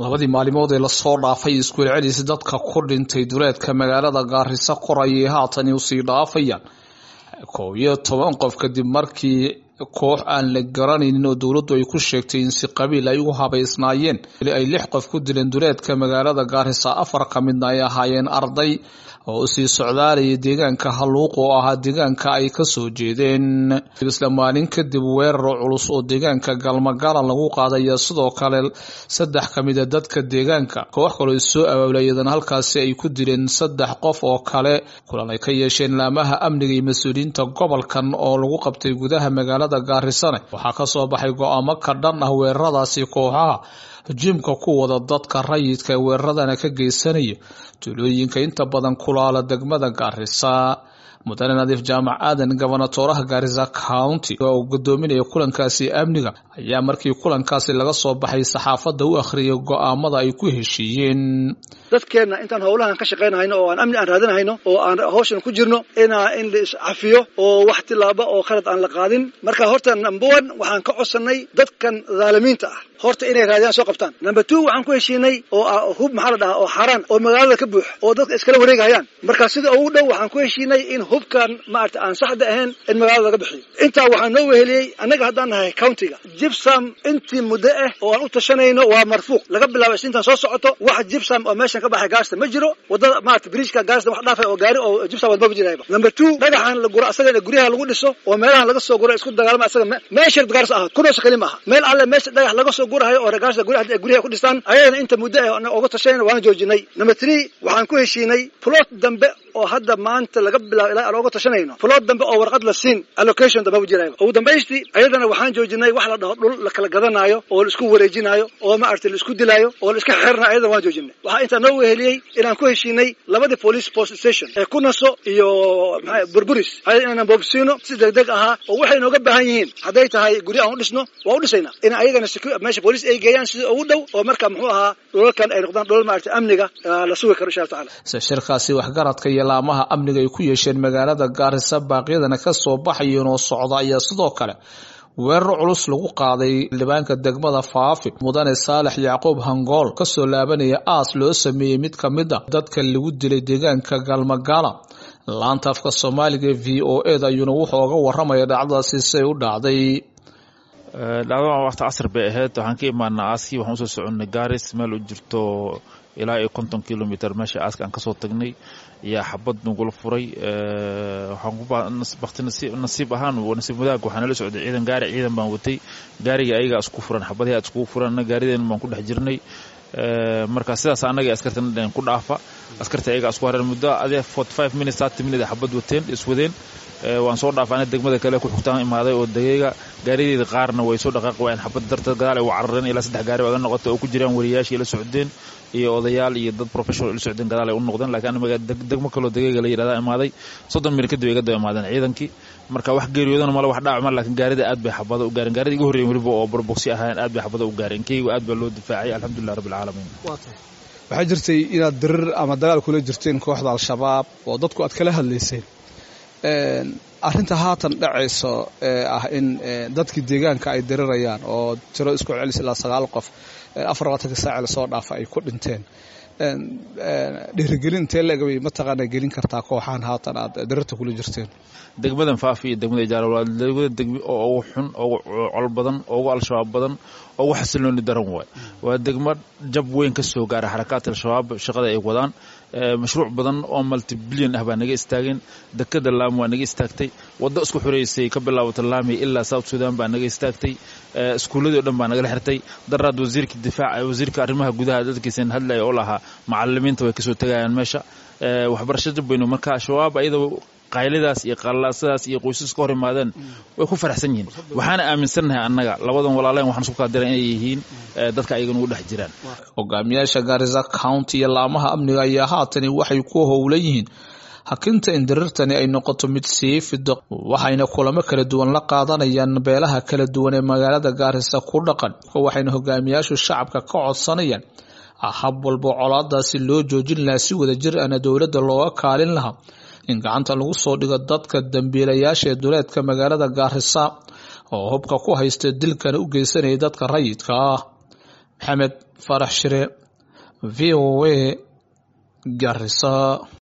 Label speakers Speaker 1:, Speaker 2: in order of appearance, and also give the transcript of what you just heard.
Speaker 1: labadii maalimood ee lasoo dhaafay iskuul celis dadka ku dhintay duleedka magaalada gaariso qorayay haatani usii dhaafayaan koob iyo toban qof kadib markii koox aan la garanaynin oo dowladdu ay ku sheegtay in si qabiil ay ugu habaysnaayeen ay lix qof ku dileen duleedka magaalada gaarisa afar ka midna ay ahaayeen arday oo usii socdaalaya deegaanka halluuq oo ahaa deegaanka ay kasoo jeedeen isla maalin kadib weerar culus oo deegaanka galmagalan lagu qaadaya sidoo kale saddex ka mida dadka deegaanka koox kaloo soo abaabulayadan halkaasi ay ku dileen saddex qof oo kale kulan ay ka yeesheen laamaha amniga iyo mas-uuliyiinta gobolkan oo lagu qabtay gudaha magaalada gaarisane waxaa kasoo baxay go-aamo ka dhan ah weeraradaasi kooxaha jimka ku wada dadka rayidka weeraradana ka geysanaya tuulooyinka inta badan kulaala degmada gaarisa mudane nadiif jaamac aadan gobonatooraha gaarisa county oo uu gudoominaya kulankaasi amniga ayaa markii kulankaasi laga soo baxay saxaafadda u akhriyay go-aamada ay ku heshiiyeen
Speaker 2: dadkeenna intaan howlahan ka shaqaynahayno oo aan amni aan raadinahayno oo aan hawshan ku jirno inaa in la iscafiyo oo wax tilaaba oo khalad aan la qaadin marka horta number one waxaan ka codsannay dadkan dhaalimiinta ah horta inay raadiyaan soo qabtaan number two waxaan ku heshiinay oo hub maxaa la dhahaa oo xaaraan oo magaalada ka buux oo dadka iskala wareegahayaan marka sida ugu dhow waxaan ku heshiinay in hubkan maarata aan saxda ahayn in magaalada laga bixiyo intaa waxaa noo weheliyey annaga haddaan nahay countiga jibsam intii muddo ah oo aan u tashanayno waa marfuuq laga bilaabo isniintan soo socoto wax jibsam oo meeshan ka baxay gaarista ma jiro wadada maarata bridgeka gaarista wax dhaafay oo gaari oo jibsam wadma ma jirayba number two dhagaxan la guro asaga in guryaha lagu dhiso oo meelahan laga soo guro isku dagaalama asaga meesha gaarisa ahaad kunoosa kali ma aha meel alle meesha dhagax laga soo gurahayo oo gaarista guryaha guryaha ku dhistaan ayadana inta muddo ah uga tashanayna waana joojinay number three waxaan ku heshiinay plot dambe oo hadda maanta laga bilaabo ilaa aan uga tashanayno plot dambe oo warqad la siin allocation dambe ma jirayba ugu dambaystii ayadana waxaan joojinay wax la dhaho dhul la kala gadanaayo oo la isku wareejinaayo oo maaragtay la isku dilaayo oo la iska xirnayo ayadana waan joojinay waxaa intaa noo weheliyey inaan ku heshiinay labadii police post station ee kunaso iyo maxaa burburis ayada inaan boobsiino si degdeg ahaa oo waxay nooga baahan yihiin hadday tahay guryo aan u dhisno waa u dhisaynaa in ayagana meesha police ay geeyaan sida ugu dhow oo marka muxuu ahaa dhulalkan ay noqdaan dhulal maaragtay amniga la sugi karo insha allah tacaala
Speaker 1: shirkaasi waxgaradka iyo laamaha amniga ay ku yeesheen magaalada gaarisa baaqyadana ka soo baxayeen oo socda ayaa sidoo kale weerar culus lagu qaaday libaanka degmada faafi mudane saalex yacquub hangool kasoo laabanaya aas loo sameeyey mid ka mid a dadka lagu dilay deegaanka galmagala laanta afka soomaaliga v o eda ayuuna wuxuu oga waramaya dhacdadaasi siay u dhacday
Speaker 3: dhacdadan waqti casr bay ahayd waxaan ka imaanaa aaskii waxaan usoo soconnay gaaris meel u jirto ilaa iyo konton kilomitr meesha aaska aan kasoo tagnay ayaa xabad nagula furay waxaan nasiib ahaan nasiib wadaag waxaa nala socday ciidan gaari ciidan baan watay gaariga ayagaa isku furan xabadihii aad iskugu furan gaarideena baan ku dhex jirnay marka sidaas annaga askartan ku dhaafa askarta ayagaa isku hareen muddo adee forty five minutes thirty minutes xabad wateen iswadeen waan soo dhaafaana degmada kale ku xigtaan imaaday oo degeyga gaarideeda qaarna way soo dhaqaaqi waayeen xabad darteed gadaal ay u carareen ilaa saddex gaari oga noqotay oo ku jiraan wariyaashii la socdeen iyo odayaal iyo dad professional la socdeen gadaal ay u noqdeen laakiin aniga degmo kaloo degeyga la yidhahdaa imaaday soddon milir kadib ay ga daba imaadeen ciidankii marka wax geeriyoodana male wax dhaacma laakiin gaarida aad bay xabada u gaareen gaarida igu horreyen weliba oo borboksi ahaayeen aad bay xabada u gaareen keygu aad baa loo difaacay alxamdulilah rabbi alcaalamiin
Speaker 4: waxaa jirtay inaad dirir ama dagaal kula jirteen kooxda al-shabaab oo dadku aad kala hadlayseen arrinta haatan dhacayso ee ah in dadkii deegaanka ay dirirayaan oo tiro isku celis ilaa sagaal qof afar labaatanka saaci lasoo dhaafa ay ku dhinteen dhiirigelin intee leegabay mataqaana gelin kartaa kooxahan haatan aad dirirta kula jirteen
Speaker 3: degmadan faafi iyo degmada ijaara waa degmada degmi oo ugu xun ugu col badan ugu al-shabaab badan ugu xasilooni daran waay waa degmo jab weyn ka soo gaara xarakaadka al-shabaab shaqada ay wadaan mashruuc badan oo multibilyan ah baa naga istaageen dekada laam waa naga istaagtay waddo isku xureysay ka bilaabata laami ilaa south sudan baa naga istaagtay iskuulladii o dhan baa nagala xirtay daraad wasiirka difaaca wasiirka arrimaha gudaha dadkiisan hadlaya oo lahaa macalimiinta way kasoo tegayaan meesha waxbarasho jab weynu marka shabaab ayada qaylidaas iyo qallaasadaas iyo qoysas ka hor imaadeen way ku faraxsan yihiin waxaana aaminsannahay annaga labadan walaalayn waxaan isku kaadiran inay yihiin dadka ayaga nugu dhex jiraan
Speaker 1: hogaamiyaasha gaarisa county iyo laamaha amniga ayaa haatani waxay ku howlan yihiin hakinta in dirirtani ay noqoto mid sii fido waxayna kulamo kala duwan la qaadanayaan beelaha kala duwan ee magaalada gaarisa ku dhaqan waxayna hogaamiyaashu shacabka ka codsanayaan hab walba colaadaasi loo joojin lahaa si wada jir ana dowladda looga kaalin lahaa in gacanta lagu soo dhigo dadka dambiilayaasha ee duleedka magaalada gaarisa oo hubka ku haysta dilkana u geysanaya dadka rayidka ah maxamed faarax shire v o a garisa